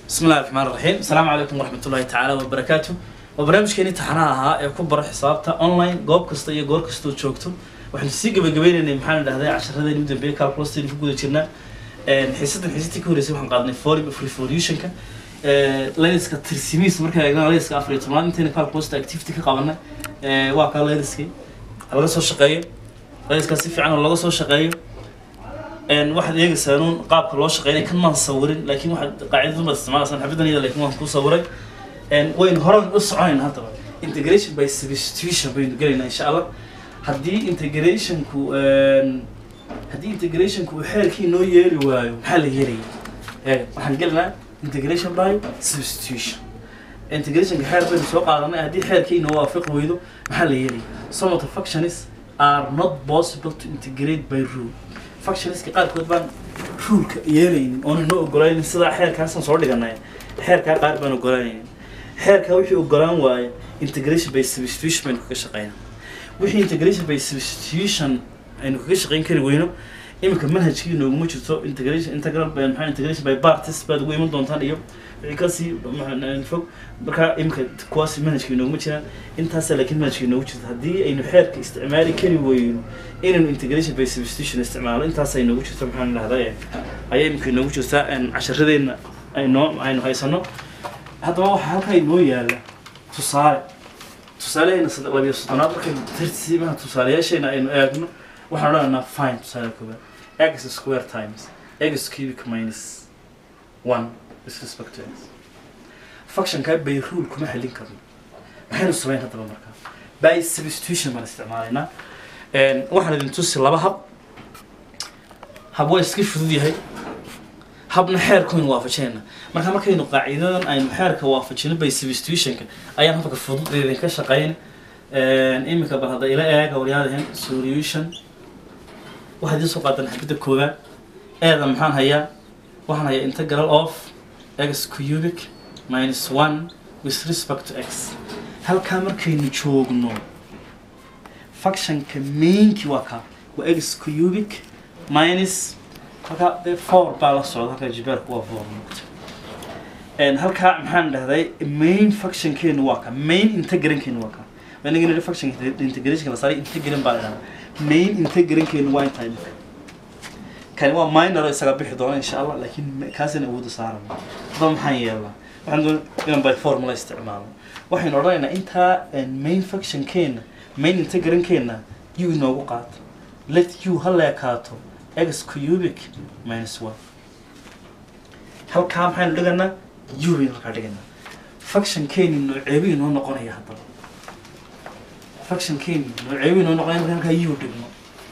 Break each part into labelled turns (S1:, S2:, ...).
S1: bismi illahi raxmaan raxiim asalaamu calaykum waraxmat ullahi tacaala wabarakaatu waa barnaamijkeeni taxanaha ahaa ee ku bara xisaabta online goob kasta iyo goor kastoo joogto waxaynu sii gabagabaynaynay maxaan dhahday casharadeen u dambeeyay calculustaynu ku guda jirnaa xiisadan xiisadii ka horreysay waxaan qaadnay forum of revolutionka layliska tirsimiis markaa eegnaa layliska afar iyo tobnaad intayna calculusta activity ka qabanay waa kaa layliskii laga soo shaqeeyo layliskaas si fiican oo laga soo shaqeeyo waxaad eegaysaa nuun qaabka loo shaqeynay kan maan sawirin laakiin waxaad qaacidadu baad isticmaalaysaa xabidan iyada laakiin waan ku sawiray waynu horan u soconayna haddaba integration by substitution baynu gelaynaa insha allah haddii integrationku haddii integrationku uu xeerkii noo yeeli waayo maxaa la yeelaya ee waxaan gelinaa integration by substitution integrationka xeer baynu soo qaadanay haddii xeerkii noo waafaqi weydo maxaa la yeelaya some of the functions are not possible to integrate by rule functionska qaarkood baan ruleka yeelaynin oona noo ogolaynin sidaa xeerkaasaan soo dhiganay xeerkaa qaar baan ogolanaynin xeerkaa wixii ogolaan waaye integration by substitution baynu kaga shaqeynaa wixii integration by substitution aynu kaga shaqeyn kari weyno iminka manhajkii nooguma jirto integration integral maxaa integration by parties baad ugu iman doontaan iyo wixii kasii fog markaa iminka kuwaas manhajkii nooguma jiraan intaasa laakiin manhajkii noogu jirto haddii aynu xeerka isticmaali kari weyno inaynu integration by substitution isticmaalo intaas ay noogu jirto maxaan dhahday ayaa iminka noogu jirtaa casharadeenna aynoo aynu haysano haddaba waxaa halkaa inoo yaala tusaale tusaalehayna labiyo soddonaad markaynu tartiimaha tusaalayaasheena aynu eegno waxaan odhanaynaa fine tusaale koobaad x square times x cubic minus one with respect to x functionkaa by rule kuma xelin karno maxaynu samayn haddaba markaa by substitution baan isticmaalaynaa waxaan idin tusi laba hab hab waa iska fudud yahay habna xeerkaynu waafajinayna marka markaynu qaacidadan aynu xeerka waafajino by substitutionka ayaan habka fudud idinka shaqeyn iminka bal hadda ila eega waryaadahen solution waxaad idiin soo qaadan xabidda koowaad eeda maxaan hayaa waxaan hayaa integral of x cubic minus one with respect to x halkaa markaynu joogno functionka mainki waa kaa waa x cubic minus halkaa dee four baa la socda halkaa jibaarku waa four noqota halkaa maxaan dhahday main functionkeenu waa ka main integrankeenu waa ka inaga nidhi function integration la saaray integran baa la dhahdaa main integrankeenu waa intaa imika kani waa minor isaga bixi doona insha allah laakiin kaasina awooda saaran haddaba maxaan yeelnaa waxaan doon inaan by formula isticmaalo waxaynu odhanaynaa intaa main functionkeena main integrankeena u inoogu qaato let u ha leekaato x cubic minus one halkaa maxaynu dhiganaa u baynu halkaa dhiganaa functionkeeni nooceebi inoo noqonaya haddaba functionkeeni nooceebi inoo noqonaya marka halkaa u dhigno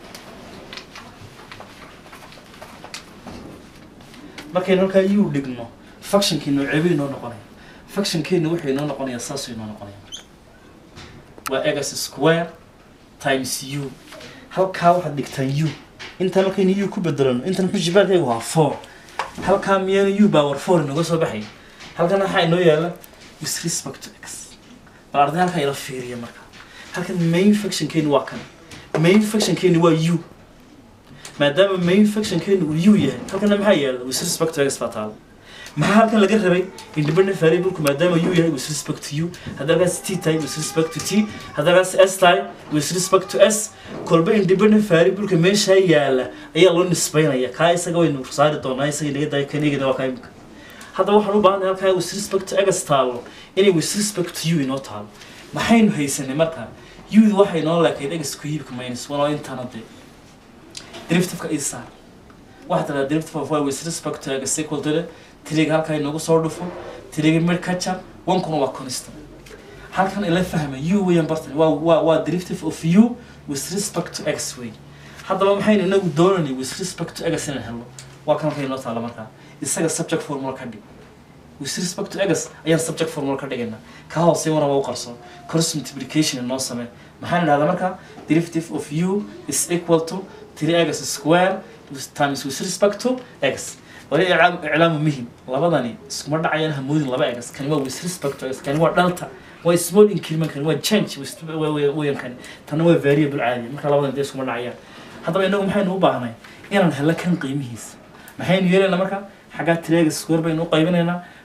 S1: markaynu halkaa u dhigno functionkii nooceebi inoo noqonaya functionkeeni wuxuu inoo noqonaya saasuu inoo noqonaya waa x square times u halkaa waxaad dhigtaan u intaan markaynu u ku bedelano intan muxuu jibaarkaygu waa four halkaa miyaana u power four inooga soo baxay halkan waxaa inoo yaala with respect to x bal arday halkaa ila fiiriya marka halkan main functionkeeni waa kan main functionkeeni waa u maadaama main functionkeeni uu u yahay halkana maxaa yaala with respect to x baa taala maxaa halkan laga rabay independent variableku maadaama u yahay with respect to u hadda halkaas t tahay with respect to t hadda halkaas s tahay with respect to s kolba independent variableka meeshaa yaala ayaa loo nisbaynaya kaa isaga waynu saari doonaa isaga naga daay kanigana waa kaa imika hadda waxaan u baahanay halkaa with respect to x taalo inay with respect to u inoo taalo maxaynu haysanay marka u waxay inoo leekayd x cubic minus one oo intana dee derivativeka isaar waxaa tiraa derivative of y with respect to x equal to the tiriga halkaa inoogu soo dhufo tiriga mid ka jar onkuna waa constant halkan ila fahma u weeyaan bartan waa waa waa derivative of u with respect to x way haddaba maxaynu inagu doonanay with respect to x inaan helno waa kan halka inoo taala markaa isaga subject formula ka dhig with respect to x ayaan subject formula ka dhigaynaa kaa hoose waraba u qarso cross multiplication inoo samee maxaan idhahdaa markaa derivative of u is equal to three x square times with respect to x wali iclaamu muhim labadani iskuma dhacayaan hamoodin laba egas kani waa with respect to x kani waa dhalta waa small increment kani waa change weyan kani tanna waa variable caadi marka labadan dee iskuma dhacayaan haddaba inagu maxaynu u baahnay inaan helo kan qiimihiisa maxaynu yeelaynaa marka xaggaa tireega square baynu u qaybinaynaa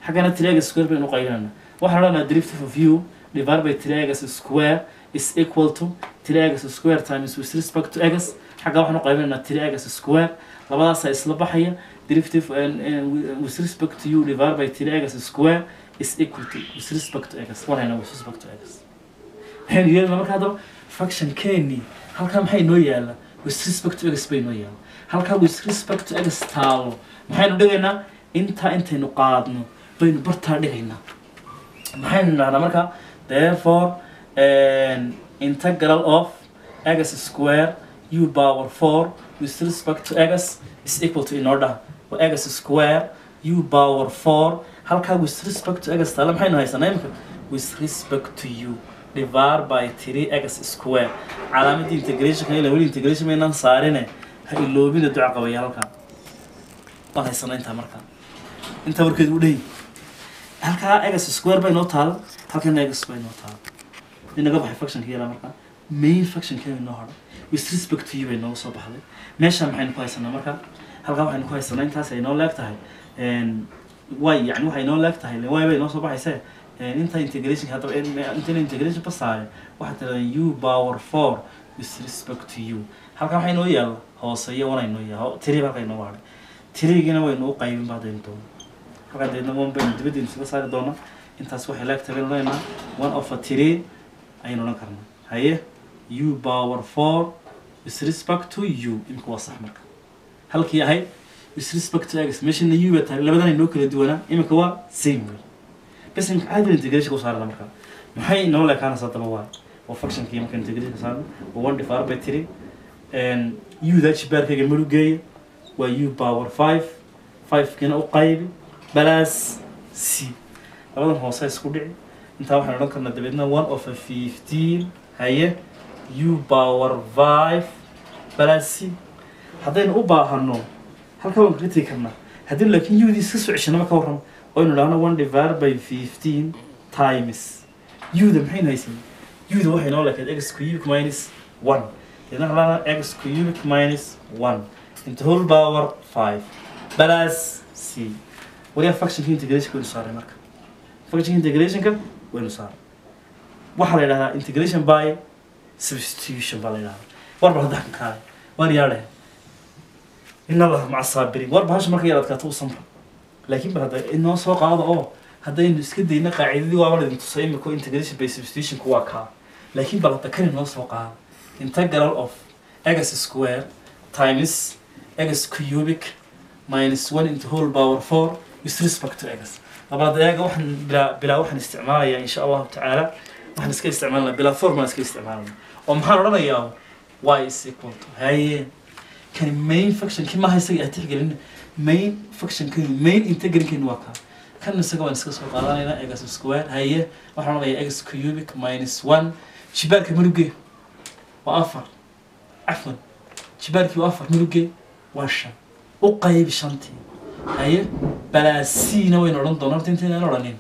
S1: xaggana three x square baynu qaybinayna waxaan odhanaa derivative of u divided by three x square is equal to three x square times with respect to x xagga waxaan u qaybinaynaa three x square labadaasaa isla baxaya derivative and, and with respect to u divided by three x square is equal to with respect to x wanayna with respect to x maxaynu yeelna marka haddaba function keni halkaa maxay noo yaala with respect to x bay noo yaala halkaa with respect to x taalo maxaynu dhigaynaa intaa intaynu qaadno baynu bartaa dhigaynaa maxaynu idhahnaa marka therefore an integral of x square u power 4 with respect to x is equal to in order wa x square u power 4 halkaa with respect to x taala maxaynu haysanaa imika with respect to u divided by 3x square calaamadda integration ila weli integration maynaan saarine ha iloobina duca qabaya halkaa waan haysanaa intaa markaa intaa warkeed u dheyi halkaa x square bay noo taala halkana x bay noo taala inaga baxay functionka yala markaa main functionkeeda noo hadhay with respect to you bay nooga soo baxday meesha maxaynu ku haysanaa marka halkaa waxaynu ku haysanaa intaas ay noo leeg tahay way yani waxay noo leeg tahay way bay noo soo baxaysee inta integration haddaba intayna integration ba saare waxaa tirahdaan u power four with respect to you halkaa waxay noo yaalla hoose iyo wanay noo yaalla tiri halkay noo hadhay tirigiina waynu u qaybin ba haddaynu doono halkaa deedna one baynu dibadda isuga saari doonaa intaas waxay leeg tahay baynu leenaha one of a tiri ayaynu odhan karnaa haye u power four with respect to you imika waa sax marka halkii ahayd with respect to x meeshana u ba tahay labadan ay noo kala duwanaa imika waa same way bas imika caadi baan integration ku saarana marka maxay noo leekaanaysaa daba waa waa functionkii marka integration ka saarna waa one divided by three u da jibaarkayga marugeeya waa u power five five kiina u qaybi balaas c labadan hoose isku dhici intaa waxaan odhan karnaa dabeedna one of a fifteen haye u power five balaas c haddaynu u baahano halkaa waan kaga tegi karnaa haddii laakiin udii iska soo ceshanama ka warramo oynu dhahno one divided by fifteen times uda maxaynu haysan uda waxay noo leekayd x cubic minus one deedna halana x cubic minus one into whole power five balaas c waliyaa functionka integrationka waynu saaray marka functionka integrationka waynu saaray waxaa la yidhahdaa integration by substitution baa la yidhahdaa warba hadda kan kaale waan yaadhe in allaha maca saabiriin war bahasha marka yar adkaato u samra laakiin bal hadda inoo soo qaado oo haddaynu iska dayna qaacidadii waaba laydin tusay imika integration by substitutionku waa kaa laakiin bal hadda kan inoo soo qaado integral of x square times x cubic minus one into whole power four with respect to x labaad eega waxaan bilaa bilaa waxaan isticmaalayaa insha allahu tacaala waxaan iska isticmaalnaa bilaa formal iska isticmaalnaa oo maxaan odhanayaa y is equal to haye kani main functionkii maaha isaga aan tixgelin main functionkani main integralkani waa kaa kan isaga waan iska soo qaadanaynaa x square haye waxaan odhanayaa x cubic minus one jibaarka maruge waa afar cafwan jibaarkii waa afar maruge waa shan u qaybi shantii haye balaasiina waynu odhan doonaa horta intaynaan odhanin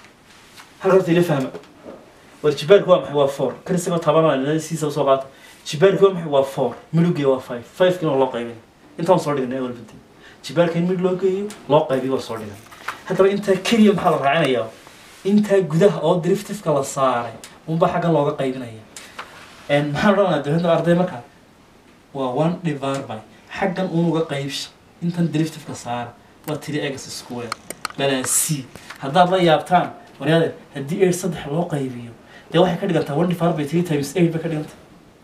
S1: hal horta ila fahma war jibaarku waa maxay waa four kan isagoo tabanaa siisa usoo qaata jibaarku waa maxay waa four midhugee waa five five kina loo qaybin intaan soo dhignay walbadi jibaarka in midh loo geeyo loo qaybiyo waa soo dhigan haddaba intaa keliya maxaa la raacinayaa intaa gudaha oo driftifka la saaray unba xaggan looga qaybinaya maxaan odhanayaa dabeedna arday markaa waa one divided by xaggan unuga qaybsha intan driftifka saara waa tiri x square balaa c haddaad la yaabtaan waryaade haddii eight saddex loo qaybiyo dee waxay ka dhigantaa one divided by three times eight bay ka dhiganta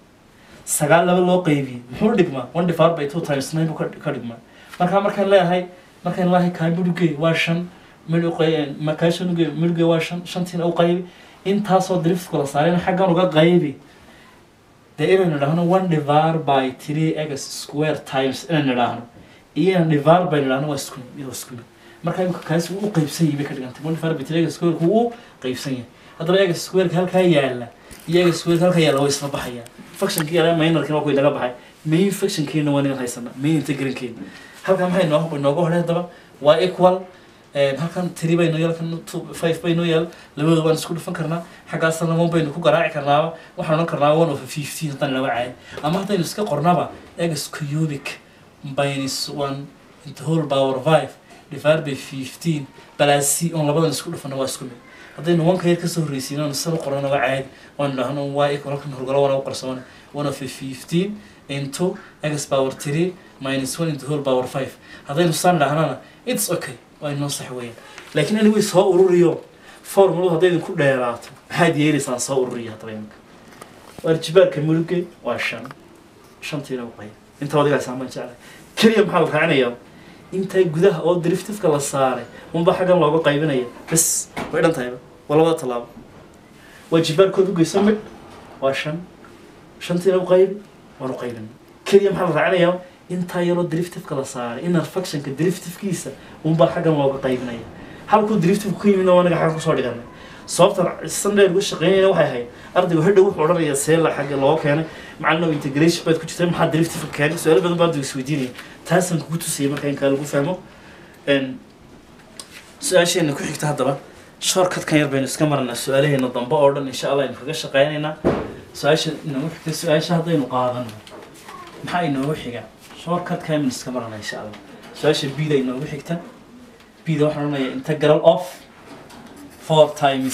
S1: sagaal laba loo qaybiyey muxuu dhigmaa one divided by two times nine buu ka ka dhigmaa markaa markaan leeyahay markaan leeyahay kaa midhugey waa shan midhugey midhugey waa shan shantiina u qaybi intaasoo driftifka la saarayna xaggan uga qaybi dee inaynu idhaahno one divided by three x square times inaynu idhaahno iyo inaan divided by idhaahno waa isku mid waa isku mid marka imika kaasi wuu u qaybsan yahay bay ka dhigantay one divided by three x square wuu u qaybsan yahay haddaba x square halkaa yaala iyo x square halkaa yaala way isla baxayaan functionkii yala minorkina waa kuwi naga baxay main functionkeena waa ningan haysana main integralkeena halkan maxay noo inooga hodhay haddaba waa equal halkan tiri bay noo yaal kan two five bay noo yaal labadooda waan isku dhufan karnaa xaggaasna one baynu ku garaaci karnaaba waxaan odhan karnaa one of fifteen haddaan inaga caay ama haddaynu iska qornaba x cubic minus one into whole power five divided by fifteen balaas c oon labadan isku dhufana waa isku mid haddaynu wanka yar kasoo horreysiin oon saba qorana waa caadi waan dhahno y equal halkan horgalo wana u qarsoona one of fifteen into x power three minus one into whole power five haddaynu saan dhahnana it's okay waa inoo sax weeyaan laakiin anyway soo ururiyo formuladu hadday idinku dheeraato maxaad yeelaysaan soo ururiya haddaba iminka warjibaarka muruge waa shan shantiina u qayb inta adigaa saamaan jeclay keliya maxaa la raacinayaa intaa gudaha oo driftifka la saaray unba xaggan looga qaybinaya bas way dhan tahayba waa labada tallaabo waa jibaarkood u geyso midh waa shan shantiina u qaybi waan u qaybin keliya maxaa la raacinayaa intaa yaroo driftifka la saaray inner functionka driftifkiisa unbaa xaggan looga qaybinaya halkuu driftifku ka yimidna waa anaga xagga kusoo dhiganay sababta sandheer uga shaqeynayna waxay ahayd ardaygu hadhow wuxuu odhanayaa seela xagga loo keenay macalin integration baad ku jirta maxaa driftifka keenay su-aalo badan baa ardaygu isweydiinaya taasaan kugu tusayay marka in kaa lagu fahmo su-aasheena ku xigta haddaba shortcutkan yar baynu iska maranaa su-aalaheena dambe oo dhan insha allah aynu kaga shaqeynaynaa su-aasha inoogu xigta su-aasha haddaynu qaadano maxaa inoogu xiga shortcutkan aynu iska maranaa insha allah su-aasha bida inoogu xigta bida waxaan odhanayaa integral of four times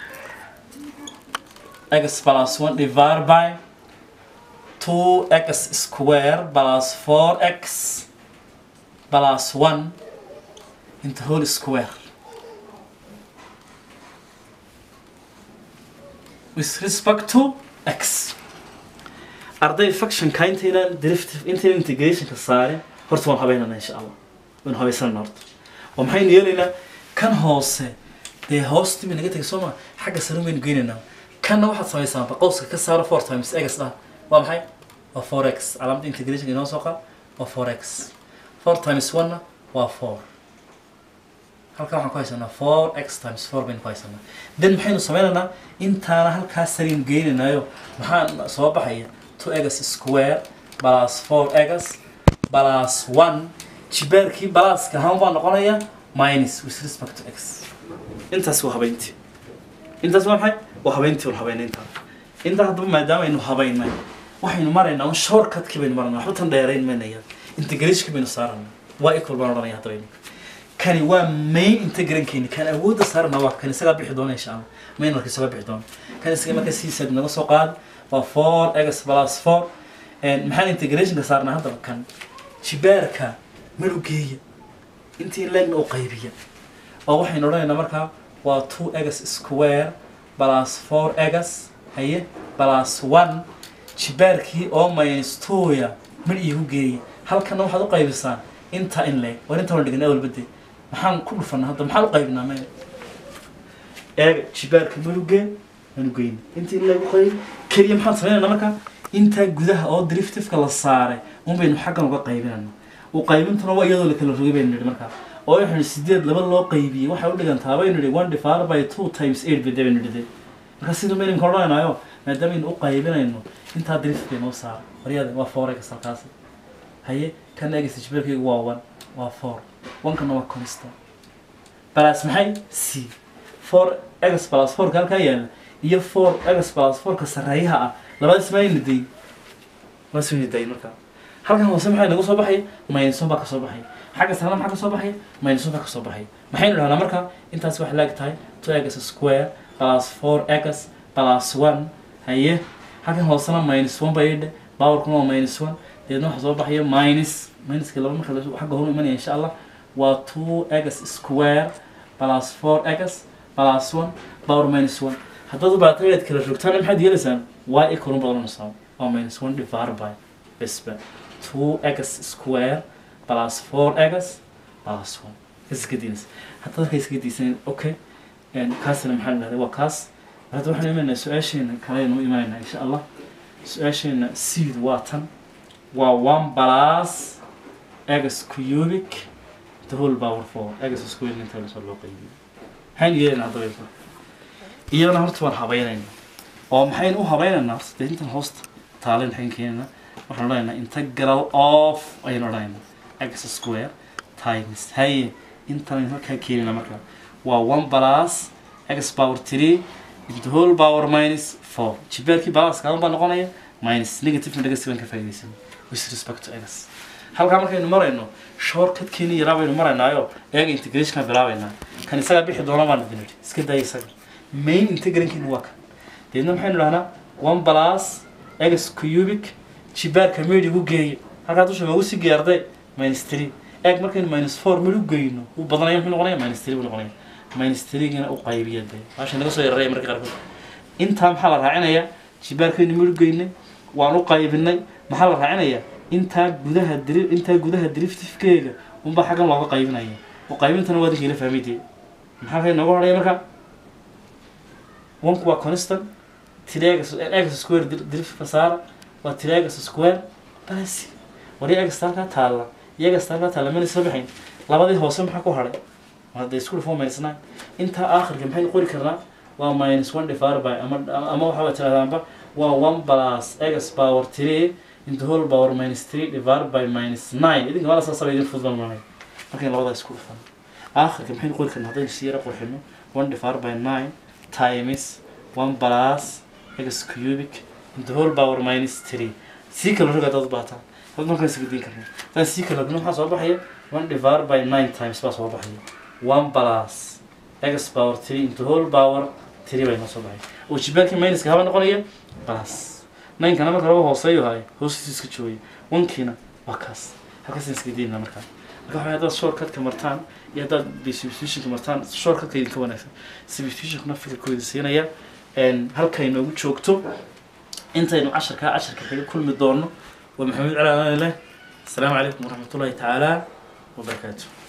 S1: x plus one divided by two x square plus four x plus one into whole square with respect to x arday functionka intaynan derivative intaynan integrationka saarin horta waan habeynana insha allah waan habaysanana horta oo maxaynu yeelaynaa kan hoose dee hoosti bay naga tegay soo ma xagga sare baynu geynaynaa kanna waxaad samaysaa qowska ka saaro four times x dhah waa maxay waa four x calaamadda integrationka inoo soo qaad waa four x four times one waa four halkaa waxaan ku haysanaa four x times four baynu ku haysanaa then maxaynu sameynaynaa intaana halkaas saraynu geynaynaayo maxaa soo baxaya two x square plus four x plus one jibaarkii balaaska ahaan baa noqonaya minus with respect to x intaas waa habeyntii intaas waa maxay waa habeyntii waa habeynaynta intaa haddaba maadaama aynu habeynay waxaynu maraynaa un shortcutkii baynu maranaa waxba tan dheerayn maynaya integrationkii baynu saaranaa waa equal baan odhanaya haddaba iminka kani waa main integrankeeni kan awoodda saarana waa kan isagaa bixi doona insha allah main marka isagaa bixi doona kan isaga marka siisaad naga soo qaad waa four x plus four maxaan integrationka saarnaa haddaba kan jibaarka malugeeya intii leegna u qaybiya oo waxaynu odhanaynaa markaa waa two x square plus four x haye plus one jibaarkii oo minus twoya mid iigu geeya halkana waxaad u qaybisaan inta in leeg war inta waan dhignay awalbade maxaan ku dhufanaa hadda maxaan u qaybinaa me eega jibaarka malugee manugeyna inta in leeg u qayb keliya maxaan sameynayna marka intaa gudaha oo driftifka la saaray un baynu xaggan uga qaybinayna u qaybintuna waa iyadoo la kala rogay baynu nidhi markaa oo waxaynu sideed laba loo qaybiyey waxay u dhigantaa baynu nidhi one divided by two times eight bade baynu nidhi marka sida mayninka odhanaynayo maadaamaaynu u qaybinayno intaa drift bay noo saara waryada waa forex halkaasi haye kan eegaysa jibeelkaygu waa one waa four onkana waa constant balas maxay c four x plus fourka halkaa yaala iyo four x plus fourka sarreeyaha ah labadaas mayna day waas wayna day markaa halkan hoose maxay nagu soo baxay maynuson baa kasoo baxay xagga sarena maxaa kasoo baxay maynuson baa kasoo baxay maxaynu dhahnaa marka intaas waxay laag tahay two x square plus four x plus one haye halkan hoosena minus one bay dhe powerkuna waa minus one deedna waxaa soo baxaya minus minuska laba marka xagga horu imanaya insha allah waa two x square plus four x plus one power minus one haddaad u baata inaad kala rogtaana maxaad yeelaysaan y equal un badanaysaa waa minus one divided by besba two x square plus four x plus one kas iska diinaysa haddaad halka iska diisan okay kaasina maxaa la dhahday waa kaas hadda waxaan imanaynaa su-aasheena kaleynu imanaynaa insha allah su-aasheena seed waa tan waa one plus x cubic the whole power four x square inta lasoo loo qaybiyo maxaynu yeelaynaa haddaba iyadana horta waan habeynayna oo maxaynu u habeynaynaa horta dee intan hoosta taalen maxayn keenaynaa waxaan odhanaynaa integral of ayaynu odhanaynaa x square times haye intan halkaa keenaynaa markaa waa one plus x power three into whole power minus four jibaarkii balance kaadan baa noqonaya minus negative negative baan ka faa'iidaysan with respect to x halkaa markaynu marayno shortcutkeeni yaraa baynu maraynaayo eega integrationka bilaabaynaa kan isagaa bixi doona baan idin idhi iska daya isaga main integrationkeenu waa kan deedna maxaynu dhahnaa one plus x cubic jibaarka mid igu geeyo halkaa dusha magu sii geerday minus three eeg markaynu minus four mid u geyno uu badanaya muxuu noqonaya minus three buu noqonaya minus three-gina u qaybiya dee maasha naga soo yararaya marka qaarkood intaa maxaa la raacinayaa jibaarkaynu mid u geynay waan u qaybinay maxaa la raacinayaa intaa gudaha dri intaa gudaha driftifkeega unbaa xaggan looga qaybinaya u qaybintana waa dinka ila fahmay dee maxaa kay nooga horaya marka onku waa constant triagas x square driftka saara waa triagas square basi wari egasta halkaa taalla iyagasta halkaa taalla mana isla baxayn labadii hoose maxaa ku hadhay hadda isku dhufo minus nine intaa aakhirka maxaynu qori karnaa waa minus one divided by ama ama waxaa tirahdaanba waa one plus x power three into whole power minus three divided by minus nine idinka mala saasaba idin fududmanay markaynu labadaa isku dhufano aakhirka maxaynu qori karnaa haddaynu si yara qurxino one divided by nine times one plus x cubic into whole power minus three sii kala roga dad baataan dad markaan isgediin karna haddaan sii kala rogno maxaa soo baxaya one divided by nine times baa soo baxaya one plus x power three into whole power three bay noo soo baxay oo jibaarkii minuska haba noqonaya plus ninkana marka laba hooseeyo haay hoostiisu iska joogaya onkiina waa kaas halkaasaan iska diinaa markaa marka waxay haddaad shortcutka martaan iyo haddaad substitutionka martaan shortcutka idinka wanaagsan substitutionkuna fikirkooda siinaya halkay noogu joogto intaynu casharkaa casharka xiga kulmi doono waa maxamed cali amaan leh asalaamu calaykum waraxmatullahi tacaala wabarakaatu